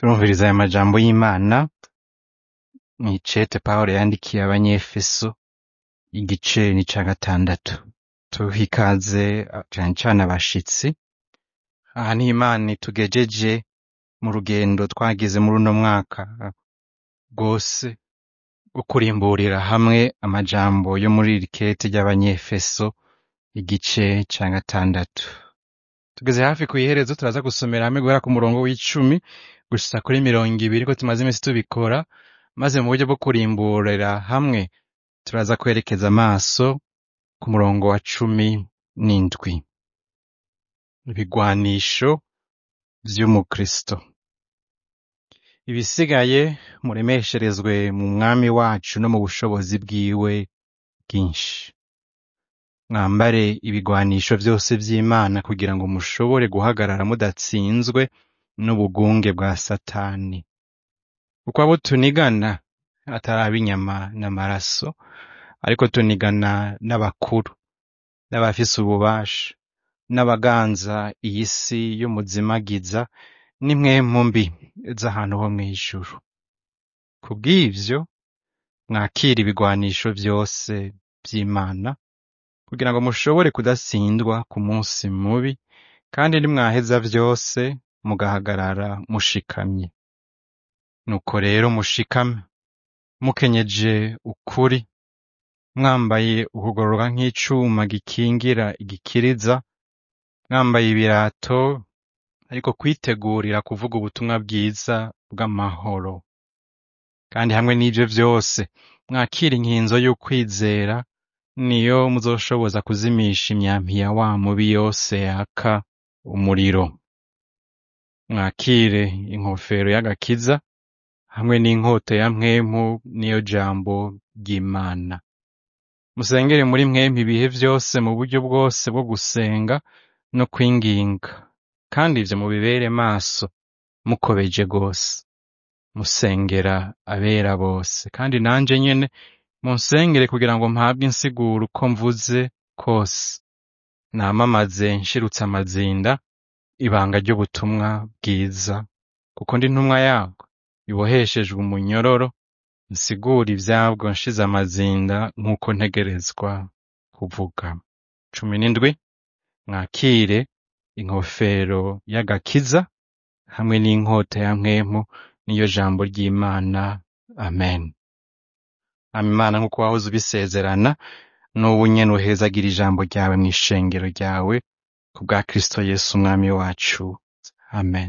turumviriza aya majambo y'Imana mw'icete Pawulo yandikiye abanyefeso igice ni ica gatandatu tuha ikaze cane cane abashitsi aha niho Imana itugejeje mu rugendo twagize muri uno mwaka rwose rwo kurimburira hamwe amajambo yo muri iri kete ry'abanyefeso igice ca gatandatu tugeze hafi kw'iherezo turaza gusomera hamwe guhera ku murongo w'icumi gushitsa kuri mirongo ibiri ko tumaze imisi tubikora maze mu buryo bwo kurimburira hamwe turaza kwerekeza amaso ku murongo wa cumi n'indwi ibigwanisho vy'umukristo ibisigaye muremesherezwe mu mwami wacu no mu bushobozi bwiwe bwinshi mwambare ibigwanisho vyose vy'Imana kugira ngo mushobore guhagarara mudatsinzwe n'ubugunge bwa satani kuko abo tunigana atari ab'inyama n'amaraso ariko tunigana n'abakuru n'abafise ububasha n'abaganza iyi si y'umuzimagiza n'impwemu mbi z'ahantu ho mw'ijuru kubw'ivyo mwakire ibigwanisho vyose vy'Imana kugira ngo mushobore kudatsindwa ku munsi mubi kandi nimwaheza vyose mugahagarara mushikamye nuko rero mushikame mukenyeje ukuri mwambaye ukugororoka nk'icuma gikingira igikiriza mwambaye ibirato ariko kwitegurira kuvuga ubutumwa bwiza bw'amahoro kandi hamwe n'ivyo vyose mwakire inkinzo y'ukwizera niyo muzoshoboza kuzimisha imyampi ya wa mubi yose yaka umuriro mwakire inkofero y'agakiza hamwe n'inkota ya mpwemu niyo jambo ry'Imana musengere muri mwempi ibihe vyose mu buryo bwose bwo gusenga no kwinginga kandi ivyo mubibere maso mukobeje gose musengera abera bose kandi nanje nyene munsengere kugira ngo mpabwe insiguro uko mvuze kose namamaze nshirutse amazinda ibanga ry'ubutumwa bwiza kuko ndi ntumwa yabwo iboheshejwe umunyororo nsigura ivyabwo nshize amazinda nk'uko ntegerezwa kuvuga cumi n'indwi mwakire inkofero y'agakiza hamwe n'inkota ya mpwemu niyo jambo ry'Imana amen hama Imana nk'uko wahoze ubisezerana n'ubu nyene uhezagira ijambo ryawe mw'ishengero ryawe ku bwa Kristo Yesu umwami wacu amen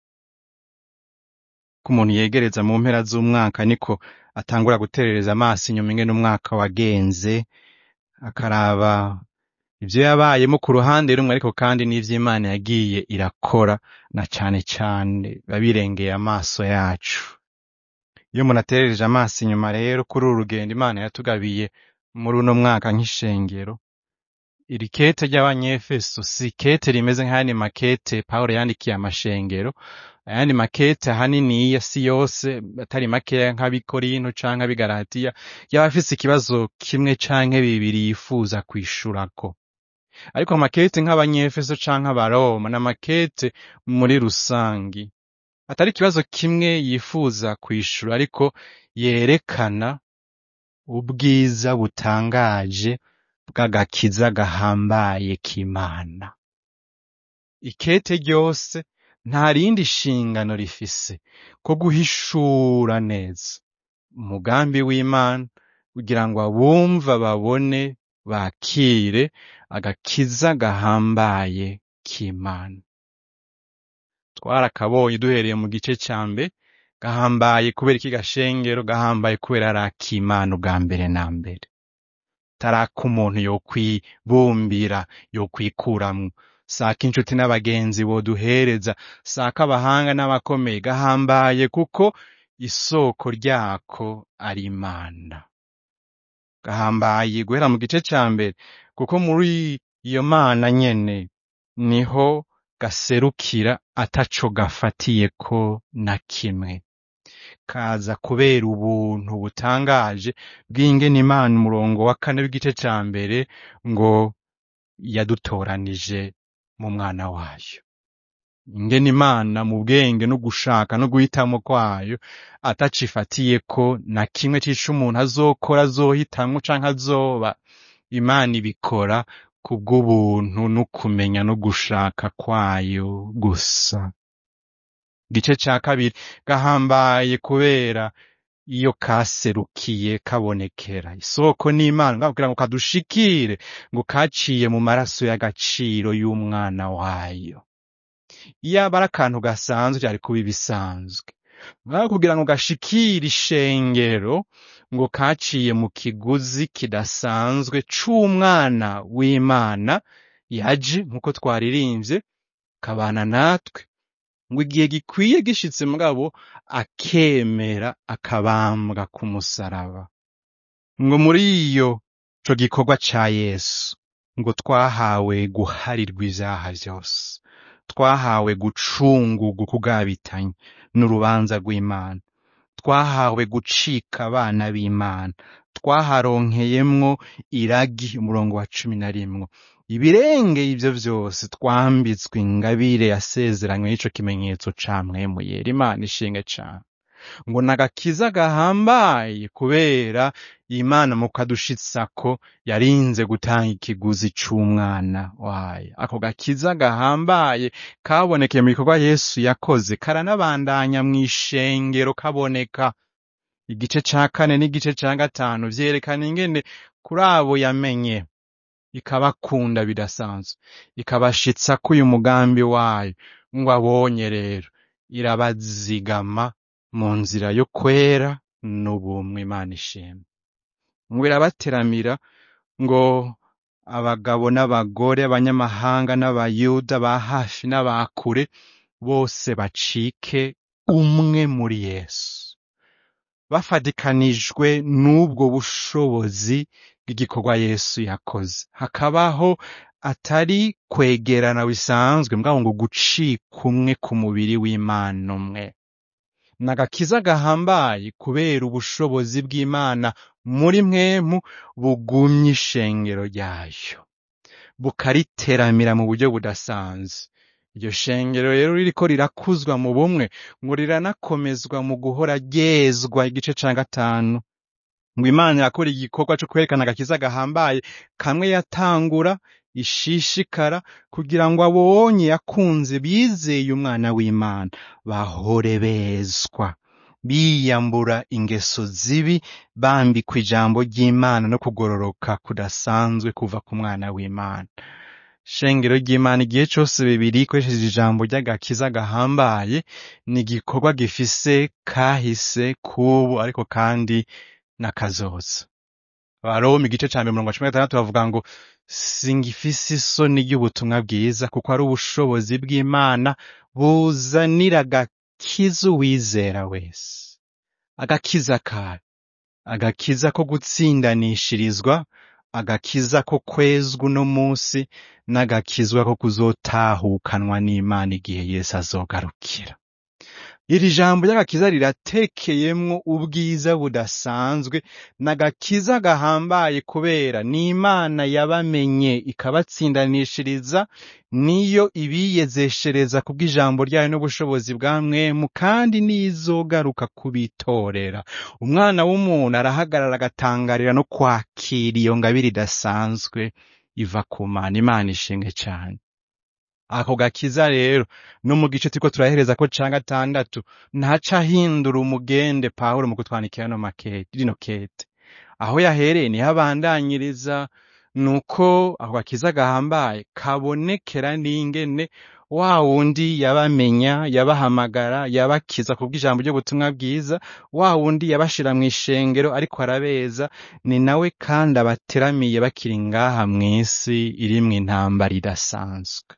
ko umuntu yegereza mu mpera z'umwaka niko atangura guterereza amaso inyuma ingene umwaka wagenze akaraba ivyo yabayemo ku ruhande rumwe ariko kandi n'ivyo Imana yagiye irakora na cane cane biba birengeye amaso yacu iyo umuntu aterereje amaso inyuma rero kuri uru rugendo Imana yatugabiye muri uno mwaka nk'ishengero iri kete ry'abanyefeso si kete rimeze nk'ayandi makete Pawulo yandikiye amashengero ayandi makete ahaniniya si yose atari makeya nk'abikorinto canke ab'igalatiya yaba afise ikibazo kimwe canke bibiri yifuza kwishurako ariko amakete nk'abanyefeso canke abaroma n'amakete muri rusangi atari ikibazo kimwe yifuza kwishura ariko yerekana ubwiza butangaje bw'agakiza gahambaye k'Imana ikete ryose nta rindi shingano rifise ko guhishura neza umugambi w'Imana kugira ngo abumva babone bakire agakiza gahambaye k'Imana twarakabonye duhereye mu gice ca mbere gahambaye kubera iki gashengero gahambaye kubera ari ak'Imana ubwa mbere na mbere taraka umuntu yokwibumbira yokwikuramwo saka inshuti n'abagenzi boduhereza saka abahanga n'abakomeye gahambaye kuko isoko ryako ari Imana gahambaye guhera mu gice ca mbere kuko muri iyo Mana nyene niho gaserukira ataco gafatiyeko na kimwe kaza kubera ubuntu butangaje bw'ingene Imana umurongo wa kane w'igice ca mbere ngo yadutoranije mu mwana wayo ingene imana mu bwenge no gushaka no guhitamo kwayo atacifatiyeko na kimwe c'ico umuntu azokora azohitamwo canke azoba imana ibikora kubw'ubuntu no kumenya no gushaka kwayo gusa igice ca kabiri gahambaye kubera iyo kaserukiye kabonekera isoko n'imana ngaho kugira ngo kadushikire ngo kaciye mu maraso y'agaciro y'umwana wayo iyaba ari akantu gasanzwe vyari kuba ibisanzwe ngaho kugira ngo gashikire ishengero ngo kaciye mu kiguzi kidasanzwe c'umwana w'imana yaje nk'uko twaririmvye kabana natwe ngo igihe gikwiye gishitse mugabo akemera akabambwa ku musaraba ngo muri iyo ico gikorwa ca yesu ngo twahawe guharirwa ivyaha vyose twahawe gucungurwa ukugabitanya n'urubanza rw'imana twahawe gucika abana b'imana twaharonkeyemwo iragi umurongo wa cumi na rimwe ibirengeye ivyo vyose twambitswe ingabire yasezeranywe n'ico kimenyetso ca mwemu yera imana ishinge cane ngo nagakiza gahambaye kubera imana mu kadushitsako yarinze gutanga ikiguzi c'umwana wayo ako gakiza gahambaye kabonekeye mu bikorwa yesu yakoze karanabandanya mw'ishengero kaboneka igice ca kane n'igice ca gatanu vyerekana ingene kuri abo yamenye ikabakunda bidasanzwe ikabashitsako uyu mugambi wayo ngo abonye rero irabazigama mu nzira yo kwera n'ubumwe imana ishimwe ngo irabateramira ngo abagabo n'abagore abanyamahanga n'abayuda ba hafi n'abakure bose bacike umwe muri yesu bafatikanijwe n'ubwo bushobozi bw'igikorwa yesu yakoze hakabaho atari kwegerana bisanzwe mbwabo ngo gucika umwe ku mubiri w'imana umwe nagakiza gahambaye kubera ubushobozi bw'imana muri mwemu bugumye ishengero ryayo bukariteramira mu buryo budasanzwe iryo shengero rero ririko rirakuzwa mu bumwe ngo riranakomezwa mu guhora ryezwa igice ca gatanu ngo imana yakora igikorwa co kwerekana agakiza gahambaye kamwe yatangura ishishikara kugira ngo abonye yakunze bizeye umwana w'imana bahore bezwa biyambura ingeso zibi bambikwa ijambo ry'imana no kugororoka kudasanzwe kuva ku mwana w'imana shengero ry'imana igihe cose bibiri ikoresheje ijambo ry'agakiza gahambaye ni igikorwa gifise kahise kubu ariko kandi n'akazoza abaroma igice ca mbere mirongo cumi na gatandatu bavuga ngo singifise isoni ry'ubutumwa bwiza kuko ari ubushobozi bw'imana buzanira agakiza uwizera wese agakiza kayo agakiza ko gutsindanishirizwa agakiza ko kwezwa uno munsi n'agakizwa ko kuzotahukanwa n'imana igihe yesu azogarukira iri jambo ry'agakiza riratekeyemwo ubwiza budasanzwe n'agakiza gahambaye kubera n'imana yabamenye ikabatsindanishiriza niyo ibiyezeshereza kubw'ijambo ryayo n'ubushobozi bwa mwemu kandi nizogaruka kubitorera umwana w'umuntu arahagarara agatangarira no kwakira iyo ngabire idasanzwe iva ku mana imana ishinge cane ako gakiza rero no mu gice turiko turahereza ko ca gatandatu ntaca ahindura umugende pawulo mu kutwandikira no makete rino kete aho yahereye niho abandanyiriza nuko ako gakiza gahambaye kabonekera n'ingene wa wundi yabamenya yabahamagara yabakiza kubw'ijambo ry'ubutumwa bwiza wa wundi yabashira mw'ishengero ariko arabeza ni nawe kandi abateramiye bakiri ngaha mw'isi irimwo intambara idasanzwe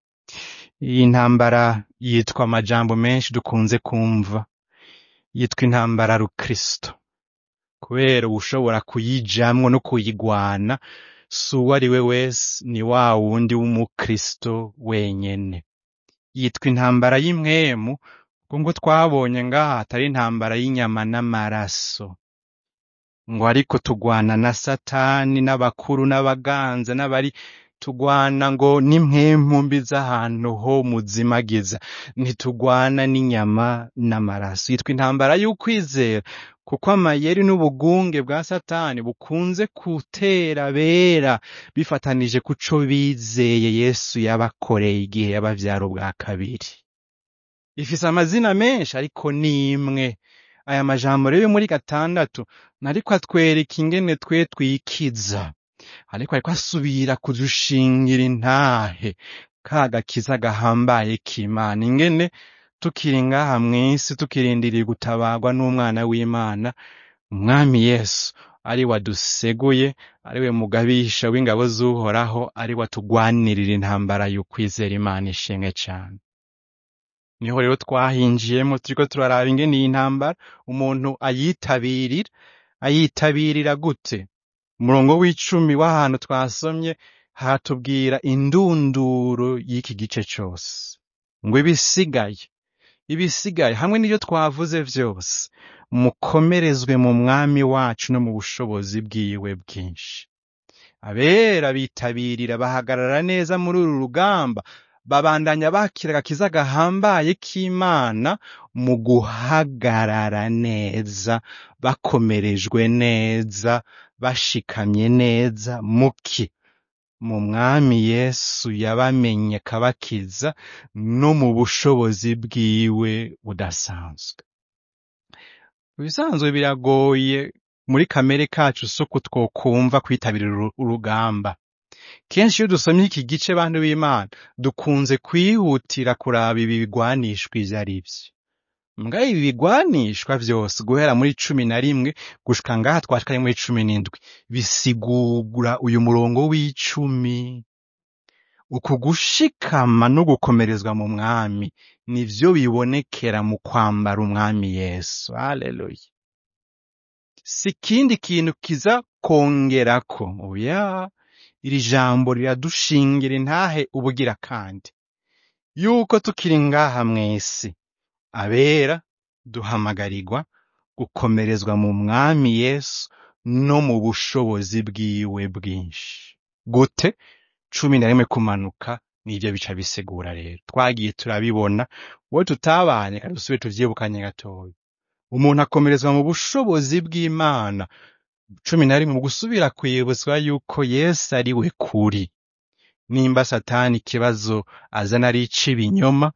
iyi ntambara yitwa amajambo menshi dukunze kumva yitwa intambara rukristo kubera ushobora kuyijamwo no kuyigwana si uwo ari we wese ni wa wundi w'umukristo wenyene yitwa intambara y'imwemu kuko ngo twabonye ngaha atari intambara y'inyama n'amaraso ngo ariko tugwana na satani n'abakuru n'abaganza n'abari tugwana ngo n'impwemu mbi z'ahantu ho muzimagiza ntitugwana n'inyama n'amaraso yitwa intambara y'ukwizera kuko amayeri n'ubugunge bwa satani bukunze gutera bera bifatanije kuco bizeye yesu yabakoreye igihe yabavyara ubwa kabiri ifise amazina menshi ariko nimwe aya majambo rero yo muri gatandatu nariko atwereka ingene twe twikiza ariko ariko asubira kudushingira intahe ka gakiza gahambaye k'imana ingene tukiri ngaha mw'isi tukirindiriye gutabarwa n'umwana w'imana umwami yesu ari waduseguye ari we mugabisha w'ingabo z'uhoraho ari watugwanirira intambara y'ukwizera imana ishimwe cane niho rero twahinjiyemo turiko turaraba ingene iyi ntambara umuntu ayitabirira ayitabirira gute umurongo w'icumi w'ahantu twasomye hatubwira indunduro y'iki gice cose ngo ibisigaye ibisigaye hamwe n'ibyo twavuze vyose mukomerezwe mu mwami wacu no mu bushobozi bwiwe bwinshi abera bitabirira bahagarara neza muri uru rugamba babandanya bakira agakiza gahambaye k'imana mu guhagarara neza bakomerejwe neza bashikamye neza muki mu mwami yesu yabamenye akabakiza no mu bushobozi bwiwe budasanzwe ibisanzwe biragoye muri kamere kacu suko twokumva kwitabira uru- urugamba kenshi iyo dusomye iki gice bantu b'imana dukunze kwihutira kuraba ibi bigwanishwa ivyo ari vyo mbwa ibi bigwanishwa vyose guhera muri cumi na rimwe gushika ngaha twashikanye muri cumi n'indwi bisigura uyu murongo w'icumi uku gushikama no gukomerezwa mu mwami nivyo bibonekera mu kwambara umwami yesu haleluya si ikindi kintu kiza kongerako oya iri jambo riradushingira intahe ubugira kandi yuko tukiri ngaha mw'isi abera duhamagarirwa gukomerezwa mu mwami yesu no mu bushobozi bwiwe bwinshi gute cumi na rimwe kumanuka nivyo bica bisigura rero twagiye turabibona wowe tutabanye kandi dusubire tuvyibukanye gatoya umuntu akomerezwa mu bushobozi bw'imana cumi na rimwe mu gusubira kwibutswa yuko yesu ari we kuri nimba satani ikibazo azana ari ic'ibinyoma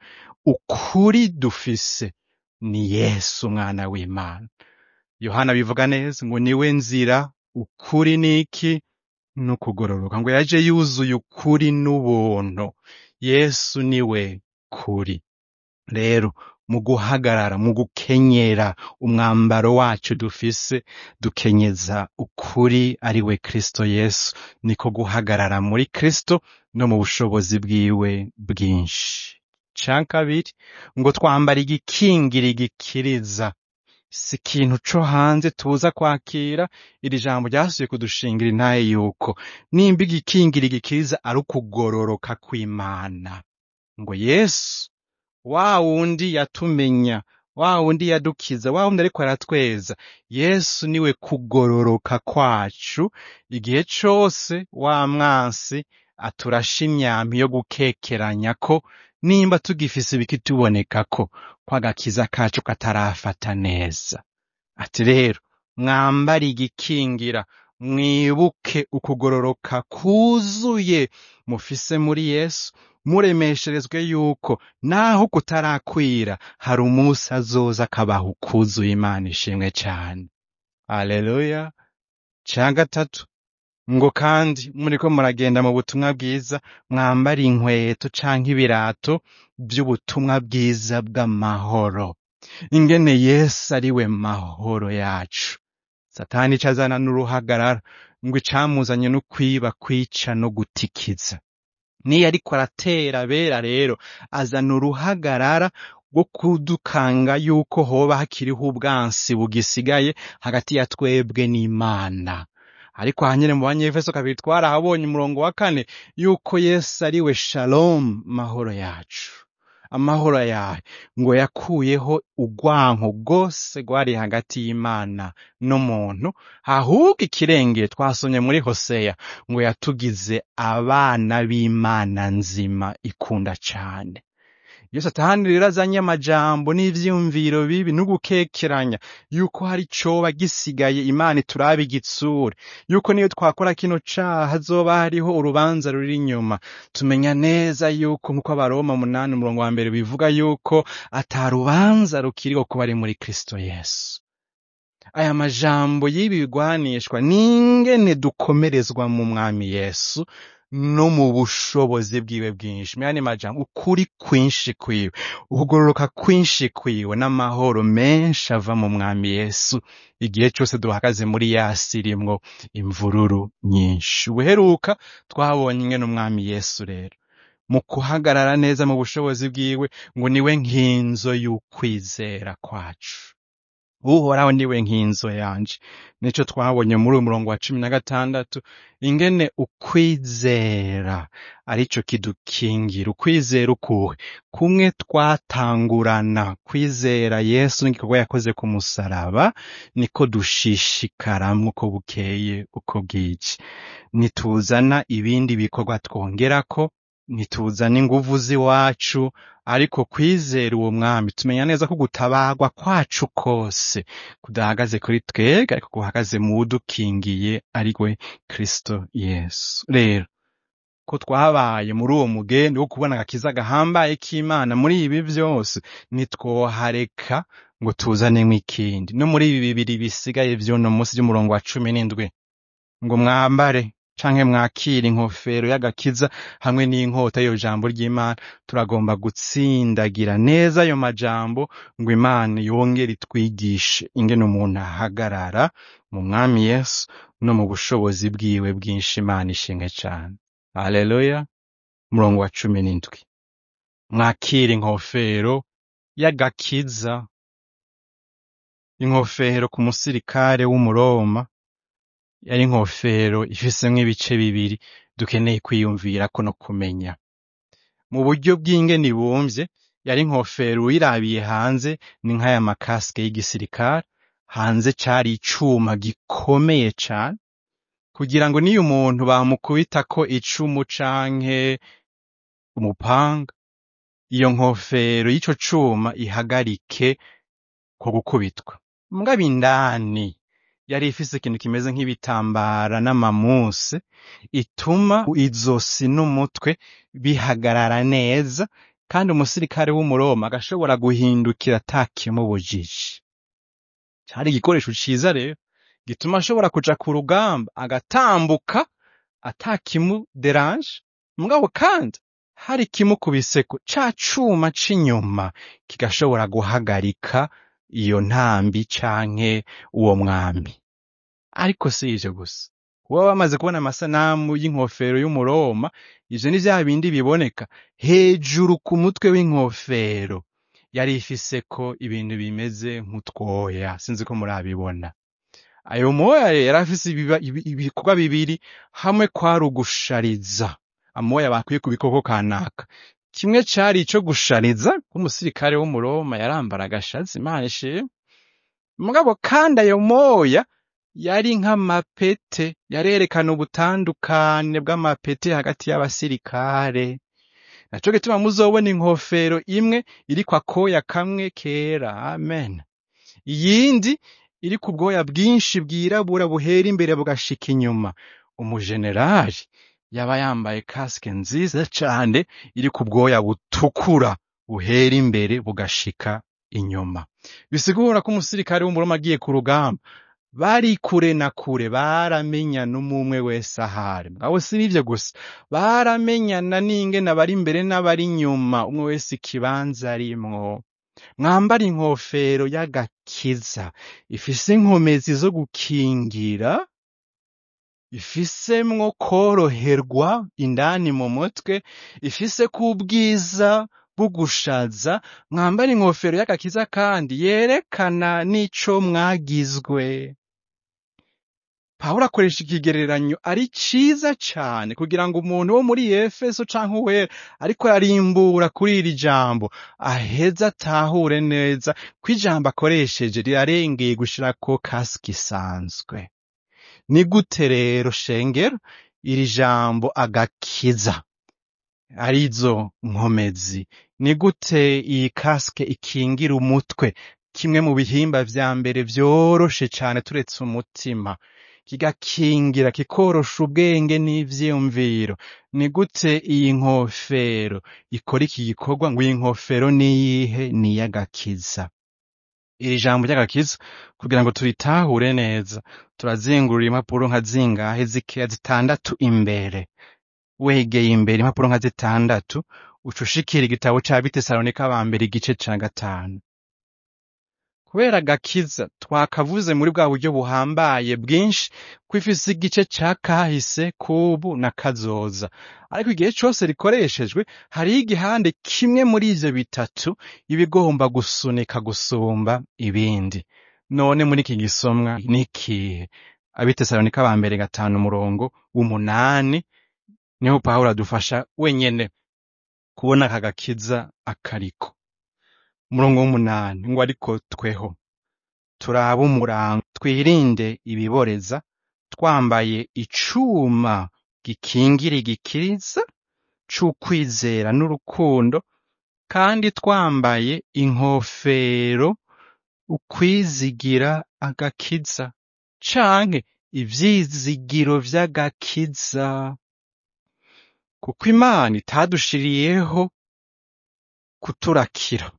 ukuri dufise ni yesu umwana w'imana yohana bivuga neza ngo niwe nzira ukuri niki n'ukugororoka ngo yaje yuzuye ukuri n'ubuntu yesu niwe kuri rero mu guhagarara mu gukenyera umwambaro wacu dufise dukenyeza ukuri ari we kristo yesu niko guhagarara muri kristo no mu bushobozi bwiwe bwinshi ca kabiri ngo twambara igikingira igikiriza si ikintu co hanze tuza kwakira iri jambo ryasubiye kudushingira intaye yuko nimba igikingira igikiriza ari ukugororoka kw'imana ngo yesu wa wundi yatumenya wa wundi yadukiza wa wundi ariko aratweza yesu niwe kugororoka kwacu igihe cose wa mwansi aturasha imyampi yo gukekeranya ko nimba tugifise ibikituboneka ko kw'agakiza kacu katarafata neza ati rero mwambare igikingira mwibuke ukugororoka kuzuye mufise muri yesu muremesherezwe yuko naho kutarakwira hari umunsi azoza akabaha ukuzuye imana ishimwe cane aleluya ca gatatu ngo kandi muriko muragenda mu butumwa bwiza mwambare inkweto canke ibirato vy'ubutumwa bwiza bw'amahoro ingene yesu ari we mahoro yacu satani ico azana n'uruhagarara ngo icamuzanye no kwiba kwica no gutikiza niyo ariko aratera abera rero azana uruhagarara rwo kudukanga yuko hoba hakiriho ubwansi bugisigaye hagati ya twebwe n'imana ariko hanyene mu banyefeso kabiri twarahabonye umurongo wa kane yuko yesu ari we shalom mahoro yacu amahoro ayahe ngo yakuyeho urwanko rwose rwari hagati y'imana n'umuntu ahubwo ikirengeye twasomye muri hoseya ngo yatugize abana b'imana nzima ikunda cane iyo satani rero azanye amajambo n'ivyiyumviro bibi n'ugukekeranya yuko hari coba gisigaye imana iturabe igitsure yuko niyo twakora kino caha hazoba hariho urubanza ruri inyuma tumenya neza yuko nk'uko abaroma munani umurongo wa mbere bivuga yuko ata rubanza rukiriho kuba ari muri kristo yesu aya majambo y'ibi bigwanishwa n'ingene dukomerezwa mu mwami yesu no mu bushobozi bwiwe bwinshi myani majambo ukuri kwinshi kwiwe ukugororoka kwinshi kwiwe n'amahoro menshi ava mu mwami yesu igihe cyose duhagaze muri yasi irimwo imvururu nyinshi ubuheruka twabonye ingene umwami yesu rero mu kuhagarara neza mu bushobozi bwiwe ngo niwe nkinzo y'ukwizera kwacu uhoraho niwe nkinzo yanje nico twabonye muri uyu murongo wa cumi na gatandatu ingene ukwizera arico kidukingira ukwizera ukuhe kumwe twatangurana kwizera yesu n'igikorwa yakoze ku musaraba niko dushishikaramwo uko bukeye uko bwije nituzana ibindi bikorwa twongerako ntituzana inguvu z'iwacu ariko kwizera uwo mwami tumenya neza ko gutabarwa kwacu kose kudahagaze kuri twebwe ariko guhagaze mu wudukingiye ari we kristo yesu rero ko twabaye muri uwo mugenzi wo kubona agakiza gahambaye k'imana muri ibi byose ntitwohareka ngo tuzanemo ikindi no muri ibi bibiri bisigaye vy'uno munsi by'umurongo wa cumi n'indwi ngo mwambare canke mwakira inkofero y'agakiza hamwe n'inkota yo jambo ry'Imana turagomba gutsindagira neza ayo majambo ngo Imana yongere itwigishe ingene umuntu ahagarara mu mwami Yesu no mu bushobozi bwiwe bwinshi Imana ishimwe cane haleluya murongo wa cumi n'indwi mwakira inkofero y'agakiza inkofero ku musirikare w'umuroma yari inkofero ifisemwo ibice bibiri dukeneye kwiyumvirako no kumenya mu buryo bw'ingene ibumvye yari inkofero uyirabiye hanze ni nk'aya makasike y'igisirikare hanze cari icuma gikomeye cane kugira ngo niyo umuntu bamukubitako icumu canke umupanga iyo nkofero y'ico cuma ihagarike ko gukubitwa mugabo indani yari ifise ikintu kimeze nk'ibitambara n'amamuse ituma izosi n'umutwe bihagarara neza kandi umusirikare w'umuroma agashobora guhindukira atakimubujije cari igikoresho ciza rero gituma ashobora kuja ku rugamba agatambuka atakimuderanje mugabo kandi hari kimukubiseko ca cuma c'inyuma kigashobora guhagarika iyo ntambi canke uwo mwami ariko si ivyo gusa kuba bamaze kubona amasanamu y'inkofero y'umuroma ivyo ni vya bindi biboneka hejuru ku mutwe w'inkofero yari ifiseko ibintu bimeze nk'utwoya sinzi ko murabibona ayo moya rero yari afise ibiba- ibi- ibikorwa bibiri hamwe kwari ugushariza amoya bakwiye ku bikoko kanaka kimwe cari ico gushariza nk'umusirikare w'umuroma yarambara agashatsi imana ishimwe mugabo kandi ayo moya yari nk'amapete yarerekana ubutandukane bw'amapete hagati y'abasirikare naco gituma muzobona inkofero imwe iriko akoya kamwe kera amen iyindi iri ku bwoya bwinshi bwirabura buhera imbere bugashika inyuma umujenerali yaba yambaye kasike nziza cane iri ku bwoya butukura buhera imbere bugashika inyuma bisigura ko umusirikare w'umuroma agiye ku rugamba bari kure na kure baramenyana umwe wese ahari abo si n'ivyo gusa baramenyana n'ingene abari imbere n'abari inyuma umwe wese ikibanza arimwo mwambara inkofero y'agakiza ifise inkomezi zo gukingira ifisemwo koroherwa indani mu mutwe ifise k'ubwiza bugushaza mwambara inkofero y'agakiza kandi yerekana n'ico mwagizwe pawulo akoresha ikigereranyo ari ciza cane kugira ngo umuntu wo muri efeso canke uwera ariko yarimbura kuri iri jambo aheza atahure neza ko ijambo akoresheje rirarengeye gushirako kasike isanzwe ni gute rero shengero iri jambo agakiza arizo nkomezi ni gute iyi kasike ikingira umutwe kimwe mu bihimba vya mbere vyoroshe cane turetse umutima kigakingira kikorosha ubwenge n'ivyiyumviro ni gute iyi nkofero ikora iki gikorwa ngo iyi nkofero niyihe ni iy'agakiza iri jambo ry'agakiza kugira ngo turitahure neza turazingurura impapuro nka zingahe zikeya zitandatu imbere wegeye imbere impapuro nka zitandatu uca ushikira igitabo ca bitesalonika ba mbere igice ca gatanu kubera agakiza twakavuze muri bwa buryo buhambaye bwinshi ko ifise igice ca kahise kubu na kazoza ariko igihe cose rikoreshejwe hariho igihande kimwe muri ivyo bitatu iba igomba gusunika gusumba ibindi none muri iki gisomwa ni ikihe abitesalonika ba mbere gatanu umurongo w'umunani niho pawulo adufasha wenyene kubona aka gakiza akariko umurongo w'umunani ngo ariko tweho turabe umurango twirinde ibiboreza twambaye icuma gikingira igikiriza c'ukwizera n'urukundo kandi twambaye inkofero ukwizigira agakiza canke ivyizigiro vy'agakiza kuko imana itadushiriyeho kuturakira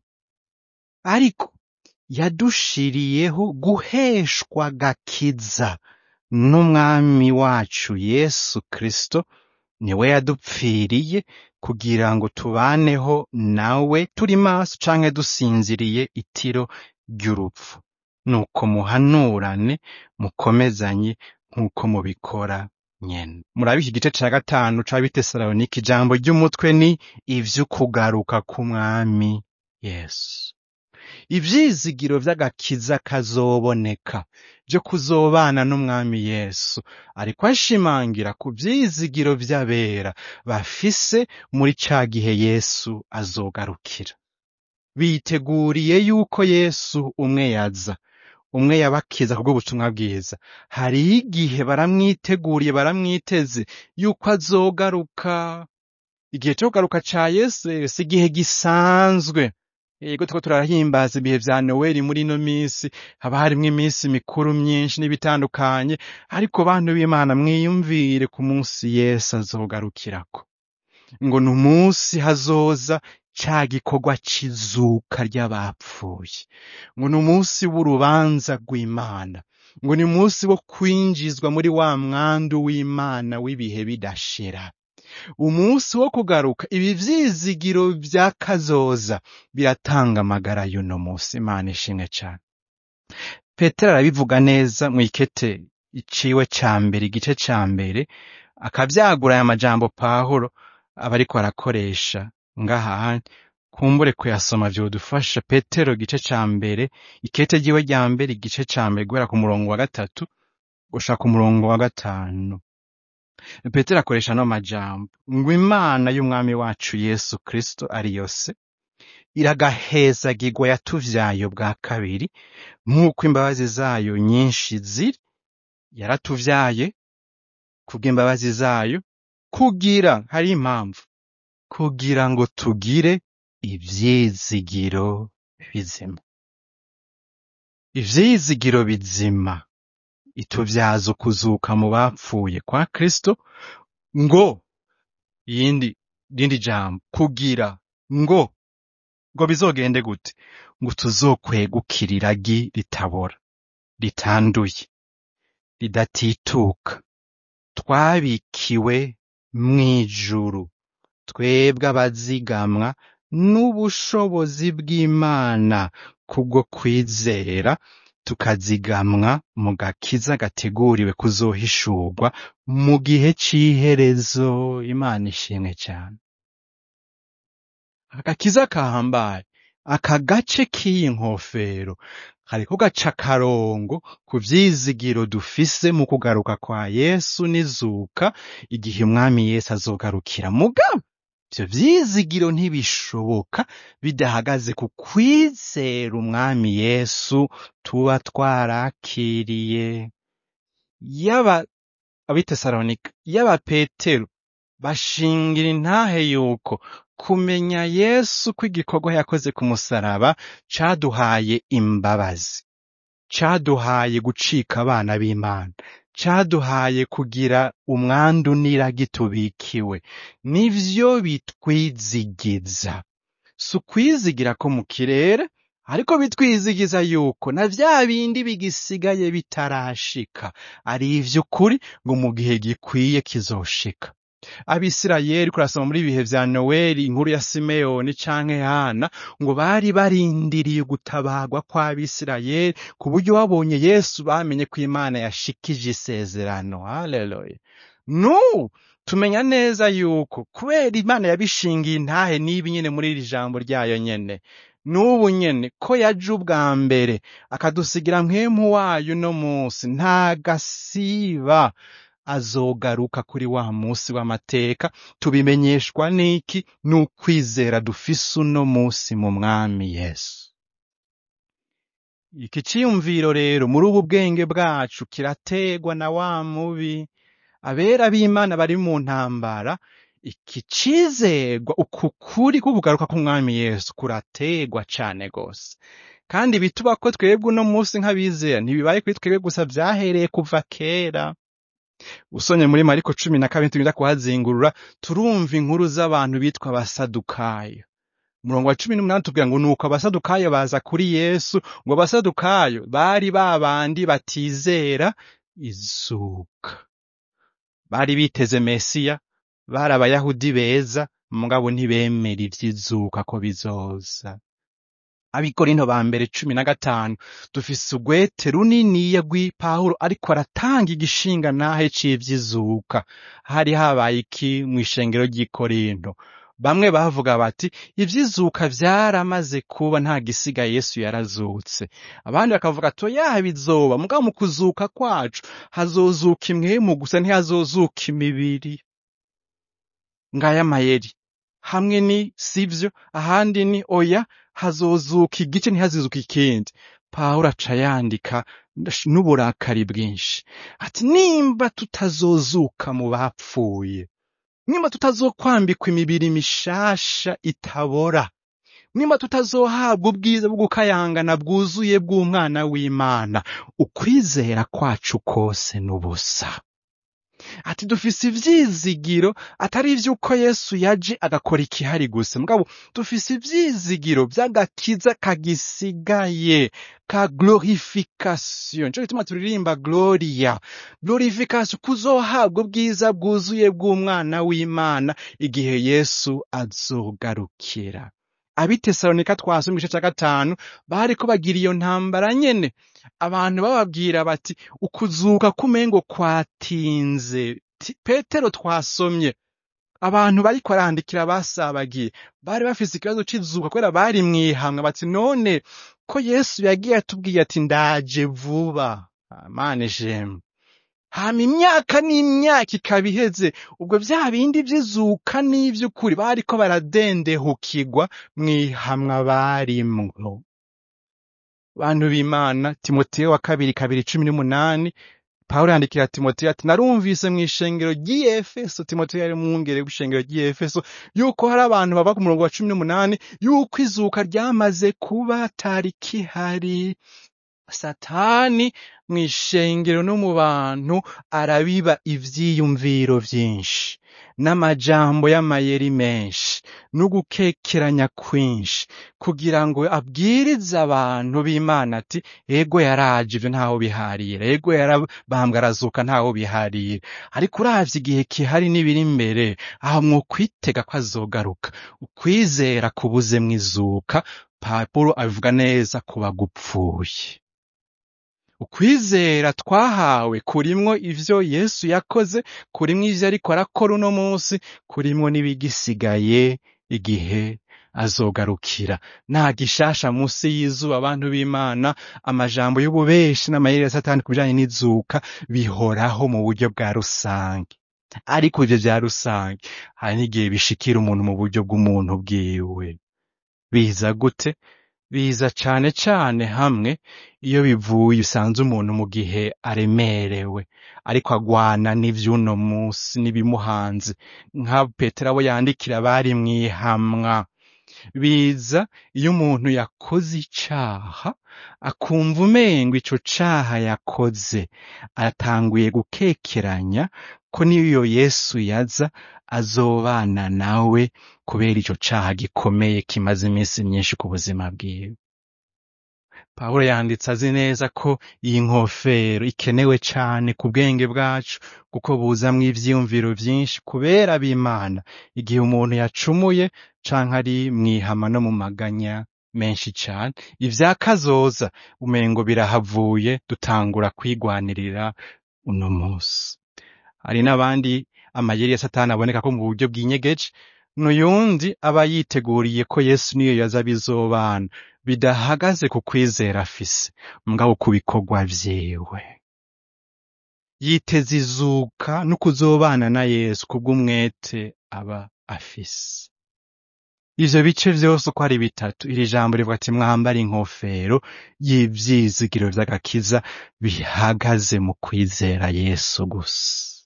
ariko yadushiriyeho guheshwa agakiza n'umwami wacu yesu kristo niwe yadupfiriye kugira ngo tubaneho nawe turi maso canke dusinziriye itiro ry'urupfu nuko muhanurane mukomezanye nk'uko mubikora nyene murabe iki gice ca gatanu ca bitesalonika ijambo ry'umutwe ni ivy'ukugaruka k'umwami yesu ivyizigiro vy'agakiza kazoboneka vyo kuzobana n'umwami yesu ariko ashimangira ku vyizigiro vy'abera bafise muri ca gihe yesu azogarukira biteguriye yuko yesu umwe yaza umwe yabakiza kubw'ubutumwa bwiza hariho igihe baramwiteguriye baramwiteze yuko azogaruka igihe cyo kugaruka ca yesu rero si igihe gisanzwe yego turiko turahimbaza ibihe vya noweli muri ino minsi haba harimwo iminsi mikuru myinshi n'ibitandukanye ariko bantu b'imana mwiyumvire ku munsi yesu azogarukirako ngo ni umunsi hazoza ca gikorwa c'izuka ry'abapfuye ngo ni umunsi w'urubanza rw'imana ngo ni umunsi wo kwinjizwa muri wa mwandu w'imana w'ibihe bidashira umunsi wo kugaruka ibi vyizigiro vya kazoza biratanga amagara y'uno munsi imana ishimwe cane petero arabivuga neza mw'ikete iciwe ca mbere igice ca mbere akavyagura aya majambo pawulo aba ariko arakoresha ngaha kumbure kuyasoma vyodufasha petero igice ca mbere ikete ryiwe rya mbere igice ca mbere guhera ku murongo wa gatatu gushika ku murongo wa gatanu petero akoresha no majambo ngo imana y'umwami wacu yesu kristo ari yose iragahezagirwa yatuvyaye bwa kabiri nk'uko imbabazi zayo nyinshi ziri yaratuvyaye kubw'imbabazi zayo kugira hari impamvu kugira ngo tugire ivyizigiro bizima ivyizigiro bizima ituvyaza ukuzuka mu bapfuye kwa kristo ngo yindi rindi jambo kugira ngo ngo bizogende gute ngo tuzokwegukira iragi ritabora ritanduye ridatituka twabikiwe mw'ijuru twebwe abazigamwa n'ubushobozi bw'imana kubwo kwizera tukazigamwa mu gakiza gateguriwe kuzohishurwa mu gihe c'iherezo imana ishimwe cyane agakiza kahambaye aka gace k'iyi nkofero kariko gaca akarongo ku vyizigiro dufise mu kugaruka kwa yesu n'izuka igihe umwami yesu azogarukira mugabo ivyo vyizigiro ntibishoboka bidahagaze ku kwizera umwami yesu tuba twarakiriye yaba abitesalonika yaba petero bashingira intahe yuko kumenya yesu kw'igikorwa yakoze ku musaraba caduhaye imbabazi caduhaye gucika abana b'imana caduhaye kugira umwandu n'iragi tubikiwe nivyo bitwizigiza si ukwizigira ko mu kirere ariko bitwizigiza yuko na vya bindi bigisigaye bitarashika ari ivy'ukuri ngo mu gihe gikwiye kizoshika abisirayeli kurasoma muri ibihe vya noweli inkuru ya simeyoni canke hana ngo bari barindiriye gutabarwa kw'abisirayeli ku buryo babonye yesu bamenye ko imana yashikije isezerano haleluya nu tumenya neza yuko kubera imana yabishingiye intahe n'ibi nyene muri iri jambo ryayo nyene n'ubu nyene ko yaje ubwa mbere akadusigira mpwemu wayo uno munsi nta gasiba azogaruka kuri wa munsi w'amateka tubimenyeshwa n'iki n'ukwizera dufise uno munsi mu mwami yesu iki ciyumviro rero muri ubu bwenge bwacu kirategwa na wa mubi abera b'imana bari mu ntambara iki cizegwa uku kuri kukugaruka k'umwami yesu kurategwa cane gose kandi bituba ko twebwe uno munsi nk'abizera ntibibaye kuri twebwe gusa vyahereye kuva kera usonye muri mariko cumi na kabiri tugenda kuhazingurura turumva inkuru z'abantu bitwa abasadukayo umurongo wa cumi n'umunani tubwira ngo nuko abasadukayo baza kuri yesu ngo abasadukayo bari ba bandi batizera izuka bari biteze mesiya bari abayahudi beza mugabo ntibemera ivy'izuka ko bizoza abikorinto ba mbere cumi na gatanu dufise urwete runiniya rw'ipawulo ariko aratanga igishinga nahe c'ivy'izuka hari habaye iki mw'ishengero ry'ikorinto bamwe bavuga bati ivy'izuka vyaramaze kuba nta gisigaye yesu yarazutse abandi bakavuga ati oya bizoba mugabo mu kuzuka kwacu hazozuka imwemu gusa ntihazozuka imibiri ngaya amayeri hamwe ni sivyo ahandi ni oya hazozuka igice ntihazizuka ikindi pawulo aca yandika n'uburakari bwinshi ati nimba tutazozuka mu bapfuye nimba tutazokwambikwa imibiri mishasha itabora nimba tutazohabwa ubwiza bwo gukayangana bwuzuye bw'umwana w'imana ukwizera kwacu kose n'ubusa ati dufise ivyizigiro atari ivy'uko yesu yaje agakora ikihari gusa mugabo dufise ivyizigiro vy'agakiza kagisigaye ka glorification nico gituma turirimba gloria glorification kuzohabwa ubwiza bwuzuye bw'umwana w'imana igihe yesu azogarukira abitesalonika twasoma igice ca gatanu bariko bagira iyo ntambara nyene abantu bababwira bati ukuzuka kumengo kwatinze Ti- petero twasomye abantu bariko arandikira basabagiye bari bafise ikibazo c'izuka kubera bari mwihamwe bati none ko yesu yagiye atubwiye ati ndaje vuba amana ijemwe hama imyaka n'imyaka ikaba iheze ubwo vya bindi vy'izuka n'ivy'ukuri bariko baradendehukirwa mwihamwa barimwo bantu b'imana timoteyo wa kabiri kabiri cumi n'umunani pawulo yandikira timoteyo ati narumvise mw'ishengero ry'iyefeso timoteyo yari mwungere w'ishengero ry'iyefeso yuko hari abantu bava ku murongo wa cumi n'umunani yuko izuka ryamaze kuba tarikihari satani mw'ishengero no mu bantu arabiba ivyiyumviro vyinshi n'amajambo y'amayeri menshi n'ugukekeranya kwinshi kugira ngo abwirize abantu b'imana ati ego yaraje ivyo ntaho biharira ego yarabambwe arazuka ntaho biharira ariko uravye igihe kihari n'ibiri imbere aho mwokwitega ko azogaruka ukwizera kubuzemwo izuka pawulo abivuga neza ku bagupfuye ukwizera twahawe kurimwo ivyo yesu yakoze kurimwo ivyo ariko arakora uno munsi kurimwo n'ibigisigaye igihe azogarukira nta gishasha munsi y'izuba abantu b'imana amajambo y'ububeshi n'amayeri ya satani ku bijanye n'izuka bihoraho mu buryo bwa rusange ariko ivyo vya rusange hari n'igihe bishikira umuntu mu buryo bw'umuntu bwiwe biza gute biza cane cane hamwe iyo bivuye usanze umuntu mu gihe aremerewe ariko agwana n'ivy'uno musi n'ibimuhanze nka petero abo yandikira bari mw'ihamwa biza iyo umuntu yakoze icaha akumva umengo ico caha yakoze atanguye gukekeranya ko niyo yesu yaza azobana nawe kubera ico caha gikomeye kimaze iminsi myinshi ku buzima bwiwe pawulo yanditse azi neza ko iyi nkofero ikenewe cane ku bwenge bwacu kuko buzamwo ivyiyumviro vyinshi kubera b'imana igihe umuntu yacumuye canke ari mw'ihama no mu maganya menshi cane ivya kazoza umengo birahavuye dutangura kwigwanirira uno musi hari n'abandi amayeri ya satani aboneka ko mu buryo bw'inyegeje n'uyundi aba yiteguriye ko yesu niyo yaza bizobana bidahagaze ku kwizera afise mugabo ku bikorwa vyiwe yiteze izuka no kuzobana na yesu kubw'umwete aba afise ivyo bice vyose uko ari bitatu iri jambo rivuga ati mwambare inkofero y'ivyizigiro vy'agakiza bihagaze mu kwizera yesu gusa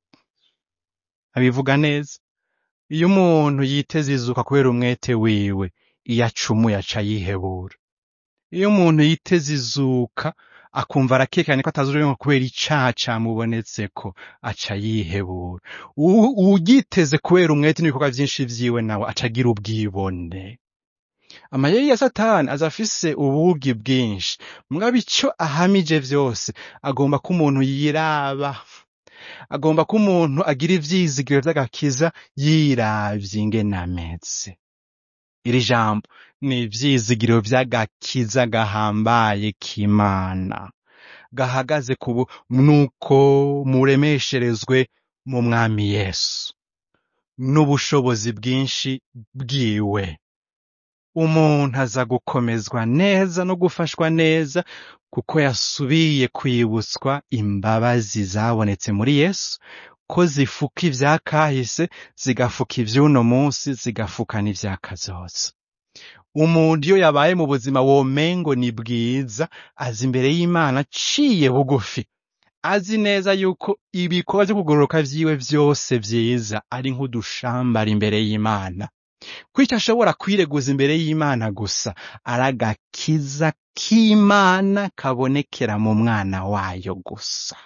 abivuga neza iyo umuntu yiteze izuka kubera umwete wiwe iyo acumuye aca yihebura iyo umuntu yiteze izuka akumva arakekanye ko atazurenga kubera icaha camubonetseko aca yihebura U- uwugiteze kubera umwete n'ibikorwa vyinshi vyiwe nawe aca agira ubwibone amayeri ya satani aza afise ubugi bwinshi mugabo ico ahamije vyose agomba ko umuntu yiraba agomba ko umuntu agira ivyizigiro vy'agakiza yiravye ingene ameze iri jambo ni ivyizigiro vy'agakiza gahambaye k'imana gahagaze ku bu- nuko muremesherezwe mu mwami yesu n'ubushobozi bwinshi bwiwe umuntu aza gukomezwa neza no gufashwa neza kuko yasubiye kwibutswa imbabazi zabonetse muri yesu ko zifuka ivyakahise zigafuka ivy'uno munsi zigafuka n'ivyakazoza umuntu iyo yabaye mu buzima womengo ni bwiza aza imbere y'imana aciye bugufi azi neza yuko ibikorwa vyo kugororoka vyiwe vyose vyiza ari nk'udushambara imbere y'imana ko icyo ashobora kwireguza imbere y'imana gusa ari agakiza k'imana kabonekera mu mwana wayo gusa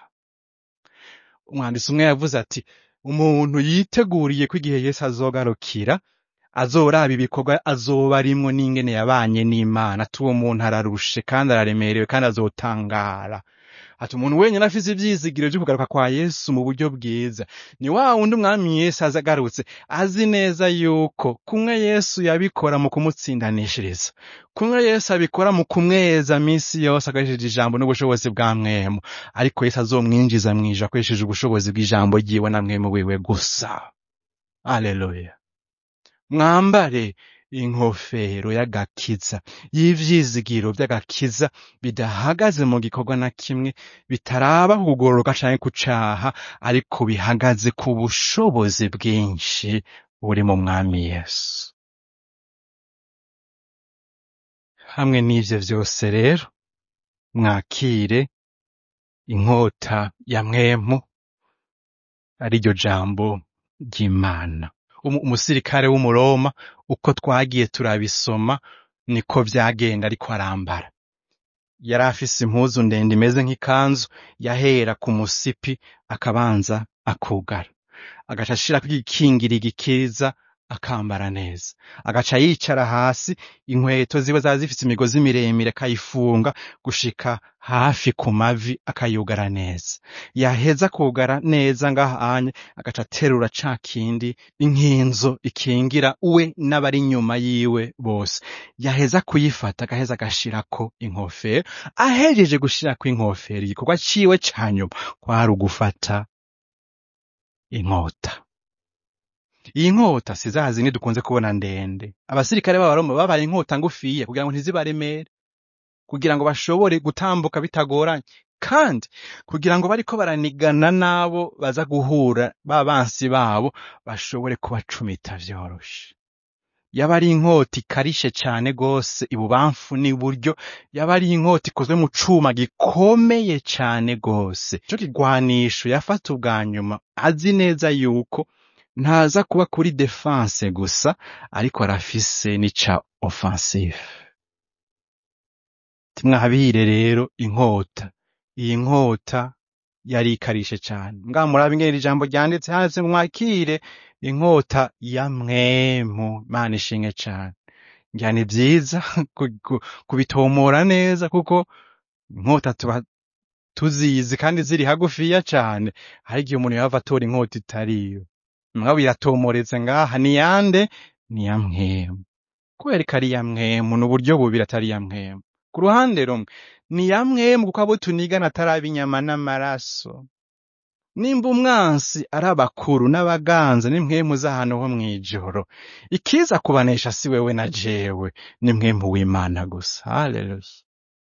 umwanditsi umwe yavuze ati umuntu yiteguriye ko igihe yesu azogarukira azoraba ibikorwa azoba arimwo n'ingene yabanye n'imana ati uwo muntu ararushe kandi araremerewe kandi azotangara ati umuntu wenyine afise ivyizigiro vyo kugaruka kwa yesu mu buryo bwiza ni wa wundi umwami yesu aza agarutse azi neza yuko kumwe yesu yabikora mu kumutsindanishiriza kumwe yesu abikora mu kumweza minsi yose akoresheje ijambo n'ubushobozi bwa mwemu ariko yesu azomwinjiza mw'ijuru akoresheje ubushobozi bw'ijambo ryiwe na mwemu wiwe gusa aleluya mwambare inkofero y'agakiza y'ivyizigiro vy'agakiza bidahagaze mu gikorwa na kimwe bitaraba kugororoka canke kucaha ariko bihagaze ku bushobozi bwinshi buri mu mwami yesu hamwe n'ivyo vyose rero mwakire inkota ya mwemu ariryo jambo ry'imana Umu- umusirikare w'umuroma uko twagiye turabisoma niko vyagenda ariko arambara yari afise impuzu ndende imeze nk'ikanzu yahera ku musipi akabanza akugara agaca ashirako igikingira igikiriza akambara neza agaca yicara hasi inkweto ziwe zaba zifise imigozi miremire akayifunga gushika hafi ku mavi akayugara neza yaheza kugara neza ngahanye agaca aterura ca kindi inkinzo ikingira we n'abari inyuma yiwe bose yaheza kuyifata agaheza agashirako inkofero ahejeje gushirako inkofero igikorwa ciwe ca nyuma kwari ugufata inkota iyi nkota si za zindi dukunze kubona ndende abasirikare b'abaroma babaye inkota ngufiya kugira ngo ntizibaremere kugira ngo bashobore gutambuka bitagoranye kandi kugira ngo bariko baranigana n'abo baza guhura ba bansi babo bashobore kubacumita vyoroshe yaba ari inkota ikarishe cane gose ibubamfu n'iburyo yaba ari inkota ikozwe mu cuma gikomeye cane gose ico kigwanisho yafata ubwa nyuma azi neza yuko ntaza kuba kuri defense gusa ariko arafise n'ica offensive timwabire rero inkota iyi nkota yari ikarishe cane mbwa murabe ingene iri jambo ryanditse handitse mwakire inkota ya mwemu mana ishinge cane ngira ni vyiza ku- ku- kubitomora neza kuko inkota tuba tuzizi kandi ziri hagufiya cane hari igihe umuntu yava atora inkota itariyo mugabo iratomoretse ngaha ni yande ni ya mwemu kubera ko ari iya mwemu ni uburyo bubiri atari iya mwemu ku ruhande rumwe ni iya mwemu kuko abo tunigana ataraba inyama n'amaraso nimba umwansi ari abakuru n'abaganza ni mwemu z'ahantu ho mw'ijoro ikiza kubanesha si wewe na jewe ni mwemu w'imana gusa haleluya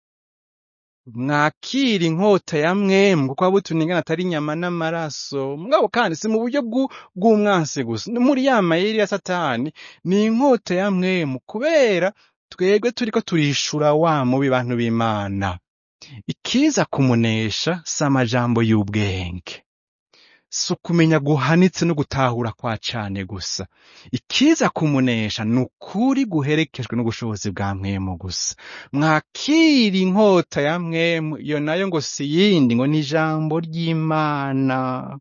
mwakira inkota ya mwemu kuko abo tunigana atari inyama n'amaraso mugabo kandi si mu buryo bw'u- bw'umwansi gusa ni muri ya mayeri ya satani ni inkota ya mwemu kubera twebwe turiko turishura wa mubi bantu b'imana ikiza kumunesha si amajambo y'ubwenge si ukumenya guhanitse no gutahura kwa cane gusa ikiza kumunesha ni ukuri guherekejwe n'ubushobozi bwa mwemu gusa mwakira inkota ya mwemu iyo nayo ngo si yindi ngo ni ijambo ry'imana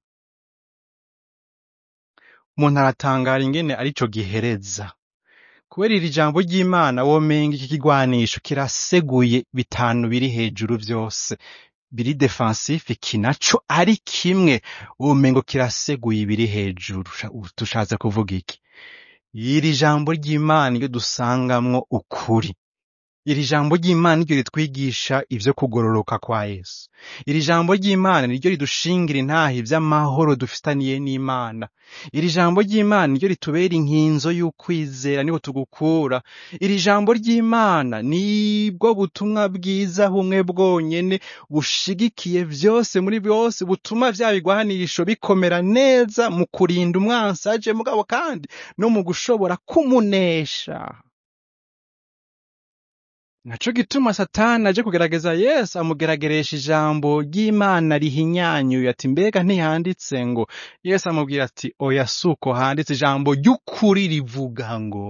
umuntu aratangara ingene arico gihereza kubera iri jambo ry'imana womenga iki kigwanisho kiraseguye bitanu biri hejuru vyose biri defensif iki naco ari kimwe womengo kiraseguye ibiri hejuru Sha- tushatse kuvuga iki iri jambo ry'imana iyo dusangamwo ukuri iri jambo ry'imana niryo ritwigisha ivyo kugororoka kwa yesu iri jambo ry'imana niryo ridushingira intahe ivy'amahoro dufitaniye n'imana iri jambo ry'imana niryo ritubera inkinzo y'ukwizera niho tugukura iri jambo ry'imana nibwo butumwa bwiza bumwe bwonyene bushigikiye vyose muri byose butuma vya bigwanisho bikomera neza mu kurinda umwansi aje mugabo kandi no mu gushobora kumunesha naco gituma satani aje kugerageza yesu amugerageresha ijambo ry'imana rihinyanyuye ati mbega ntiyanditse ngo yesu amubwira ati oya suko handitse ijambo ry'ukuri rivuga ngo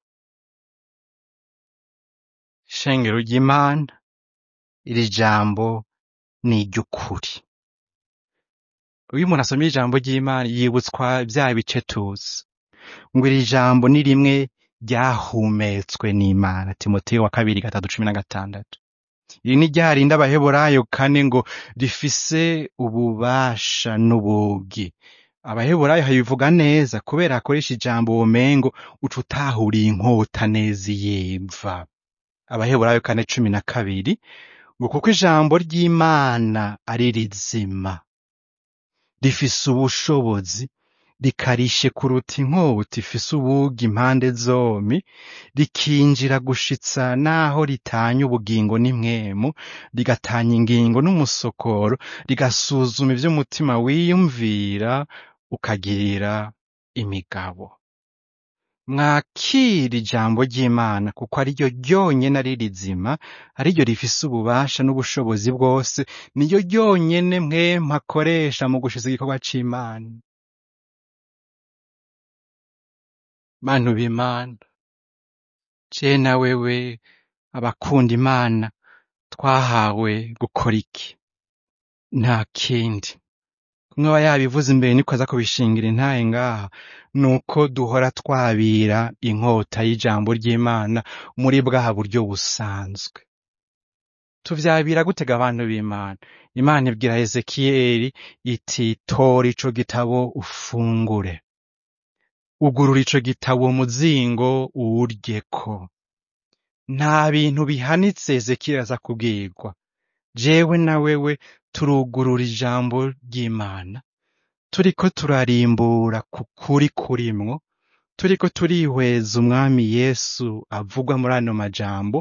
shengero ry'imana iri jambo ni iry'ukuri iyo umuntu asomye ijambo ry'imana yibutswa bya bice tuzi ngo iri jambo ni rimwe ryahumetswe n'imana timoteyo wa kabiri gatatu cumi na gatandatu iri ni rya rindi abaheburayo kane ngo rifise ububasha n'ubugi abaheburayo habivuga neza kubera akoresha ijambo womengo uca utahuriye inkota neza iyimva abaheburayo kane cumi na kabiri ngo kuko ijambo ry'imana ari rizima rifise ubushobozi rikarishe kuruta inkota ifise ubugi impande zompi rikinjira gushitsa naho ritanya ubugingo n'imwemu rigatanya ingingo n'umusokoro rigasuzuma ivy'umutima wiyumvira ukagirira imigabo mwakira ijambo ry'imana kuko ariryo ryonyene ari rizima ariryo rifise ububasha n'ubushobozi bwose niryo ryonyene mwemu akoresha mu gushiza igikorwa c'imana bantu b'imana je na wewe abakunda imana twahawe gukora iki nta kindi kumwe aba yabivuze imbere niko aza kubishingira intahe ngaha nuko duhora twabira inkota y'ijambo ry'imana muri bwa buryo busanzwe tuvyabira gutega abantu b'imana imana ibwira hezekiyeli iti tora ico gitabo ufungure ugurura ico gitabo muzingo uwuryeko nta bintu bihanitse hezekiyeli aza kubwirwa jewe na wewe turugurura ijambo ry'imana turiko turarimbura ku kuri kurimwo turiko turihweza umwami yesu avugwa muri ano majambo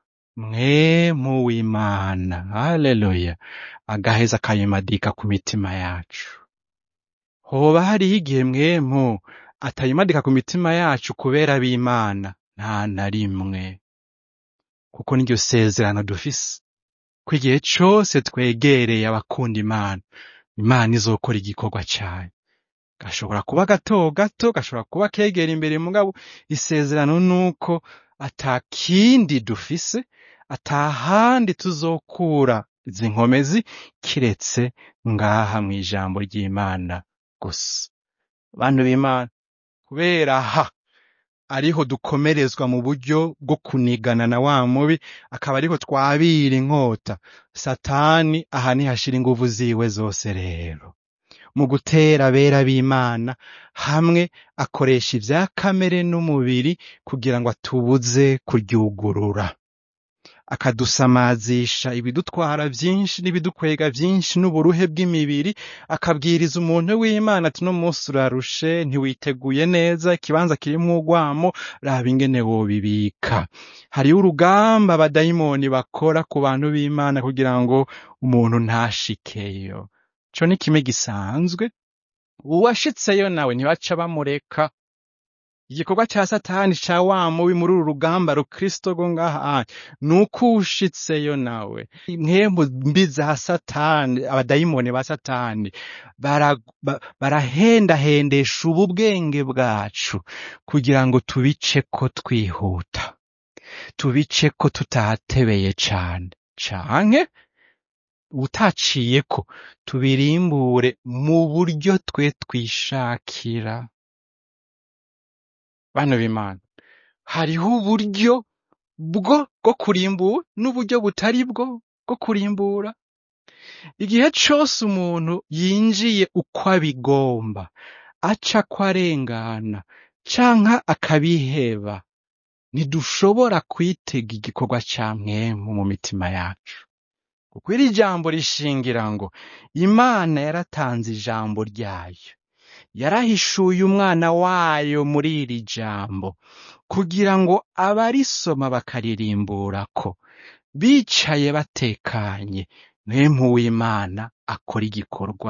mwemu w'imana haleluya agaheza akayimadika ku mitima yacu hoba hariho igihe mwemu atayimadika ku mitima yacu kubera b'imana nta na rimwe kuko niryo sezerano dufise ko igihe cose twegereye abakunda imana imana izokora igikorwa cayo gashobora kuba gato gato gashobora kuba kegera imbere mugabo isezerano nuko ata kindi dufise ata handi tuzokura izi nkomezi kiretse ngaha mw'ijambo ry'imana gusa bantu b'imana kubera aha ariho dukomerezwa mu buryo bwo kunigana na wa mubi akaba ariho twabira inkota satani aha nihashira inguvu ziwe zose rero mu gutera abera b'imana hamwe akoresha ivya kamere n'umubiri kugira ngo atubuze kuryugurura akadusamazisha ibidutwara vyinshi n'ibidukwega vyinshi n'uburuhe bw'imibiri akabwiriza umuntu w'imana ati no munsi urarushe ntiwiteguye neza ikibanza kirimwo urwamo raba ingene wobibika hariho urugamba abadayimoni bakora ku bantu b'imana kugira ngo umuntu ntashikeyo co ni kimwe gisanzwe uwashitseyo nawe ntibaca bamureka igikorwa ca satani ca wa mubi muri uru rugamba rukristo rwo ngaha nuko ushitseyo nawe mwembu mbi za satani abadayimoni ba satani bara- ba- barahendahendesha ubu bwenge bwacu kugira ngo tubiceko twihuta tubiceko tutatebeye cane canke utaciyeko tubirimbure mu buryo twe twishakira bano b'imana hariho uburyo bwo bwo kurimbura n'uburyo butari bwo bwo kurimbura igihe cose umuntu yinjiye uko abigomba aca ko arengana canke akabiheba ntidushobora kwitega igikorwa ca mwemu mu mitima yacu kuko iri jambo rishingira ngo imana yaratanze ijambo ryayo yarahishuye umwana wayo muri iri jambo kugira ngo abarisoma bakaririmburako bicaye batekanye mwemu w'imana akora igikorwa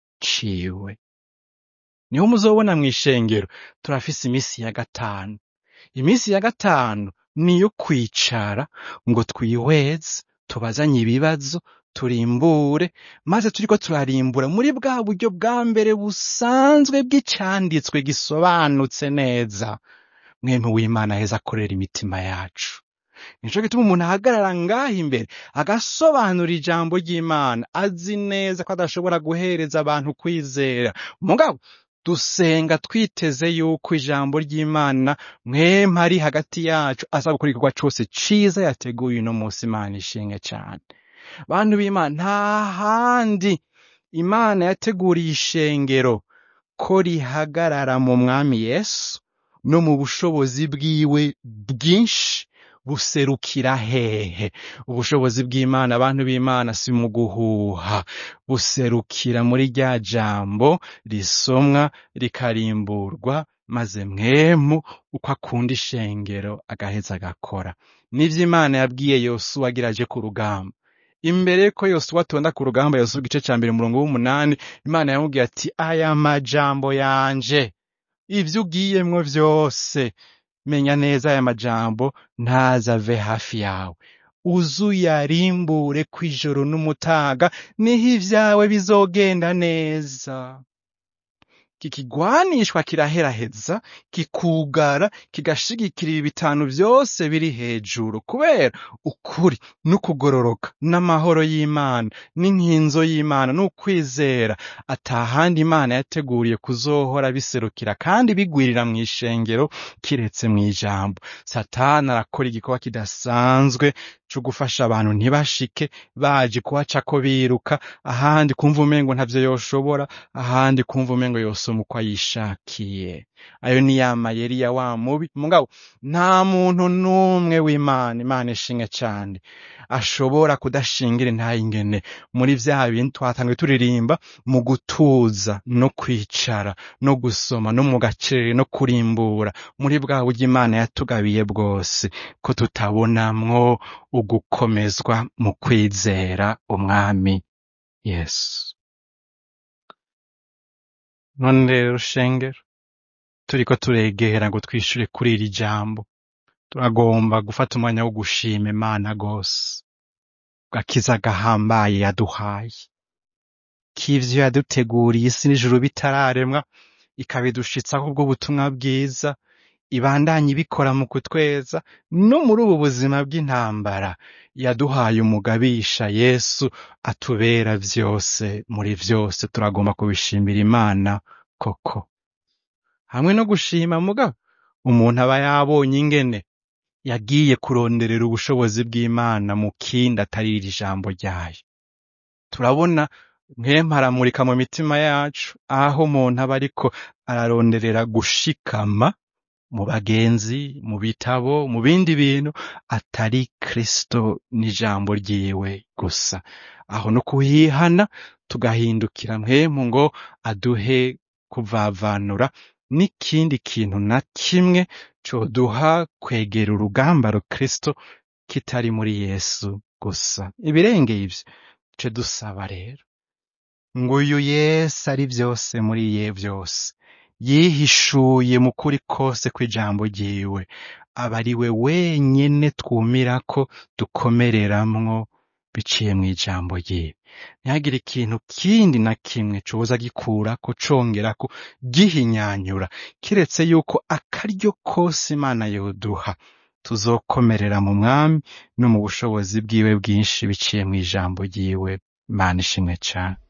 ciwe niho muzobona mw'ishengero turafise imisi ya gatanu imisi ya gatanu niyo kwicara ngo twihweze tubazanye ibibazo turimbure maze turiko turarimbura muri bwa buryo bwa mbere busanzwe bw'icanditswe gisobanutse neza mwemu w'imana aheza akorera imitima yacu nico gituma umuntu ahagarara ngaha imbere agasobanura ijambo ry'imana azi neza ko adashobora guhereza abantu kwizera mugabo dusenga twiteze yuko ijambo ry'imana mwema ari hagati yacu aza gukora igikorwa cose ciza yateguye uno munsi imana ishinge cane bantu b'imana nta handi imana yateguriye ishengero ko rihagarara mu mwami yesu no mu bushobozi bwiwe bwinshi buserukira hehe ubushobozi bw'imana abantu b'imana si mu guhuha buserukira muri rya jambo risomwa rikarimburwa maze mwemu uko akunda ishengero agaheza agakora nivyo imana yabwiye yosuwa agira aje ku rugamba imbere ko yosuwa atonda ku rugamba yosuwa igice ca mbere umurongo w'umunani imana yamubwiye ati aya majambo yanje ivyo ugiyemwo vyose menya neza aya majambo ntazave hafi yawe uzuyarimbure kw'ijoro n'umutaga niho ivyawe bizogenda neza kikigwanishwa kiraheraheza kikugara kigashigikira ibi bitanu vyose biri hejuru kubera ukuri n'ukugororoka n'amahoro y'imana n'inkinzo y'imana n'ukwizera atahandi imana yateguriye kuzohora biserukira kandi bigwirira mw'ishengero kiretse mw'ijambo satani arakora igikorwa kidasanzwe co gufasha abantu ntibashike baje kuhacako biruka ahandi kumva umengo ntavyo yoshobora ahandi kumva umengo yosoma umusuma uko ayishakiye ayo ni ya mayeri ya wa mubi mugabo nta muntu n'umwe w'imana imana ishinga cyane ashobora kudashingira intayingene muri vya bintu twatangiye turirimba mu gutuza no kwicara no gusoma no mu gacerere no kurimbura muri bwa buryo imana yatugabiye bwose ko tutabonamwo ugukomezwa mu kwizera umwami yesu none rero shengero turiko turegera ngo twishure kuri iri jambo turagomba gufata umwanya wo gushima imana gose gakiza gahambaye yaduhaye k'ivyo yaduteguriye isi n'ijuru bitararemwa ikabidushitsaho ubwo butumwa bwiza ibandanye ibikora mu kutweza no muri ubu buzima bw'intambara yaduhaye umugabisha yesu atubera vyose muri vyose turagomba kubishimira imana koko hamwe no gushima mugabo umuntu aba yabonye ingene yagiye kuronderera ubushobozi bw'imana mu kindi atari iri jambo ryayo turabona nk'emparamurika mu mitima yacu aho umuntu aba ariko araronderera gushikama mu bagenzi mu bitabo mu bindi bintu atari kristo n'ijambo ryiwe gusa aho no kuhihana tugahindukira mwemu ngo aduhe kuvavanura n'ikindi kintu na kimwe coduha kwegera urugamba rukristo kitari muri yesu gusa ibirengeye ivyo ce dusaba rero ngo uyu yesu ari vyose muri ye vyose yihishuye mu kuri kose kw'ijambo ryiwe aba ari we wenyene twumirako dukomereramwo biciye mw'ijambo ryiwe ntihagire ikintu kindi na kimwe coza gikurako congerako gihinyanyura kiretse yuko akaryo kose imana yoduha tuzokomerera mu mwami no mu bushobozi bwiwe bwinshi biciye mw'ijambo ryiwe imana ishimwe cane